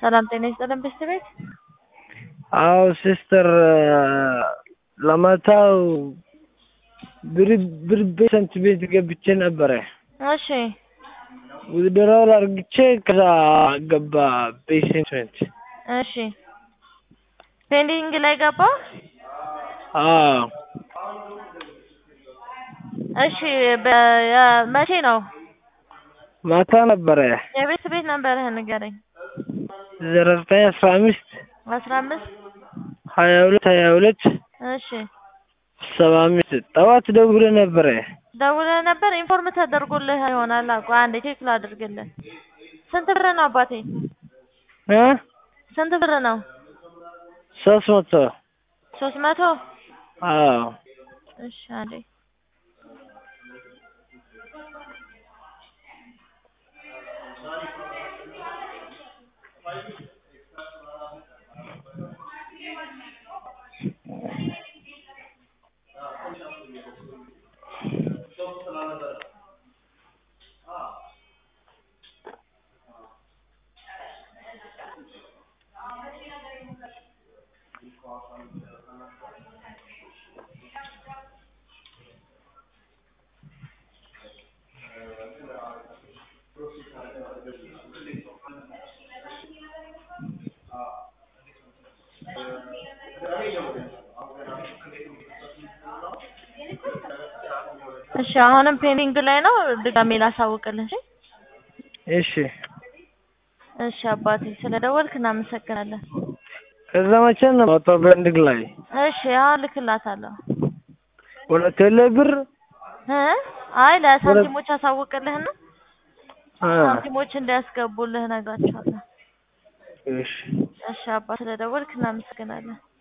ሰላም ጤና ይስጥልን ቤስት ቤት አዎ ሲስተር ለማታው ብር ብር ቤሰንት ቤት ገብቼ ነበረ እሺ ዊዝድሮል አርግቼ ከዛ ገባ ቤሰንት እሺ ፔንዲንግ ላይ ገባ አዎ እሺ በ- መቼ ነው ማታ ነበረ የቤት ቤት ነበርህን ንገረኝ ዘጠኝ አስራ አምስት አስራ አምስት ሀያ ሁለት ሀያ ሁለት እሺ ሰባ አምስት ጠዋት ደውለህ ነበረ ደውለህ ነበር ኢንፎርም ተደርጎልህ ይሆናል እኮ አንዴ ቼክ ላድርግልህ ስንት ብር ነው አባቴ እ ስንት ብር ነው ሶስት መቶ ሶስት መቶ አዎ እሺ አንዴ እሺ አሁንም ፔንዲንግ ላይ ነው ድጋሜ ላሳውቅልህ እሺ እሺ እሺ አባቴ ስለደወልክ እናመሰግናለን ከዛ መቼ ነው ማውጣው በንድግ ላይ እሺ አሁን ልክላታለሁ ወደ ቴሌ ብር እ አይ ለሳንቲሞች አሳውቅልህና አ ሳንቲሞች እንዲያስገቡልህ እነግራቸዋለሁ እሺ እሺ አባ ስለደወልክ እናመሰግናለን